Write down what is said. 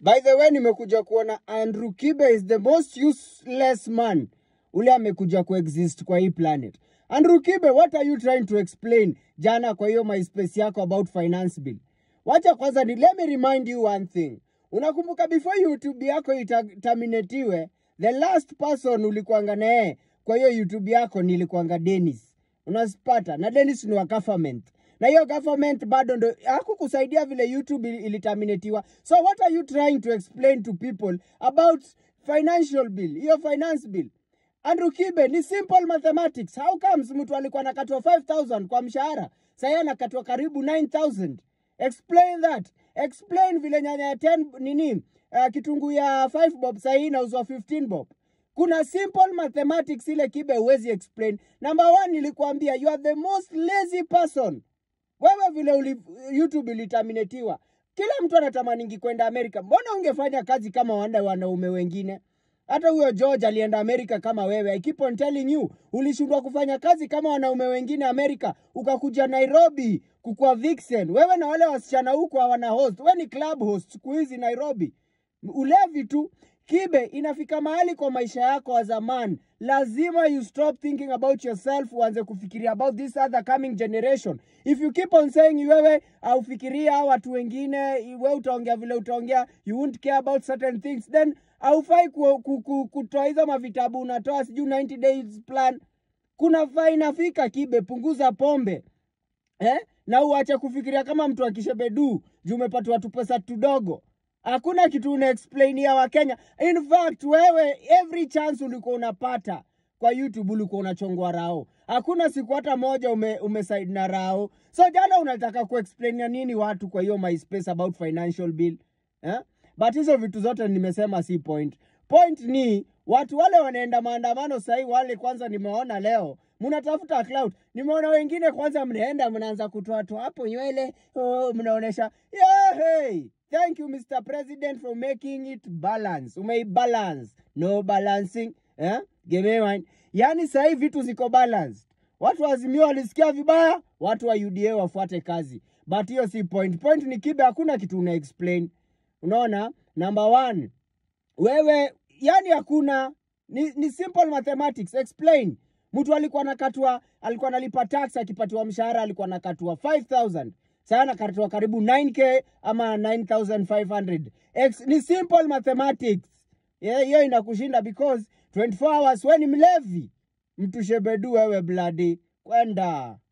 By the way, nimekuja kuona Andrew Kibe is the most useless man ule amekuja kuexist kwa hii planet. Andrew Kibe, what are you trying to explain jana kwa hiyo MySpace yako about finance bill? Wacha kwanza ni let me remind you one thing. Unakumbuka before YouTube yako itaminetiwe, the last person ulikuanga naye kwa hiyo YouTube yako nilikuanga Dennis. Unasipata na Dennis ni wa government na hiyo government bado ndo hakukusaidia vile YouTube ili- ilitaminetiwa. So what are you trying to explain to people about financial bill, hiyo finance bill? Andrew Kibe ni simple mathematics. How comes mtu alikuwa anakatwa 5000 kwa mshahara, sasa anakatwa karibu 9000? Explain that. Explain vile nyanya ya 10 nini uh, kitunguu ya 5 bob sasa hii inauzwa 15 bob. Kuna simple mathematics ile Kibe huwezi explain. Number one, nilikuambia you are the most lazy person. Wewe vile uli, YouTube ilitaminetiwa, kila mtu anatamaningi kwenda Amerika. Mbona ungefanya kazi kama wanda wanaume wengine? Hata huyo George alienda Amerika kama wewe. I keep on telling you, ulishindwa kufanya kazi kama wanaume wengine Amerika, ukakuja Nairobi kukua vixen. Wewe na wale wasichana huko hawana host, wewe ni club host siku hizi Nairobi ulevi tu kibe inafika mahali kwa maisha yako as a man lazima you stop thinking about yourself uanze kufikiria about this other coming generation if you keep on saying wewe aufikiria hao watu wengine we utaongea vile utaongea you won't care about certain things then haufai ku, ku, ku, kutoa hizo mavitabu unatoa sijui 90 days plan kuna faa inafika kibe punguza pombe eh? na uache kufikiria kama mtu akishebedu juu umepatiwa tu pesa tudogo hakuna kitu una explainia wakenya in fact wewe every chance ulikuwa unapata kwa youtube ulikuwa unachongwa rao hakuna siku hata moja ume, umesaid na rao so jana unataka kuexplainia nini watu kwa hiyo myspace about financial bill eh? but hizo vitu zote nimesema si point point ni watu wale wanaenda maandamano sahii wale kwanza nimeona leo mnatafuta cloud nimeona wengine kwanza mnaenda mnaanza kutoatoa hapo nywele oh, mnaonesha yeah, hey. thank you mr president for making it balance umeibalance no balancing eh? give me one yaani sahii vitu ziko balanced watu wa Azimio walisikia vibaya watu wa uda wafuate kazi but hiyo si point point ni kibe hakuna kitu una explain unaona number one wewe yani hakuna ni, ni simple mathematics explain mtu alikuwa nakatwa alikuwa analipa tax akipatiwa mshahara alikuwa nakatwa 5000 sasa anakatwa karibu 9k ama 9500 Ex, ni simple mathematics Yeah, hiyo inakushinda because 24 hours we ni mlevi mtu shebedu wewe bladi kwenda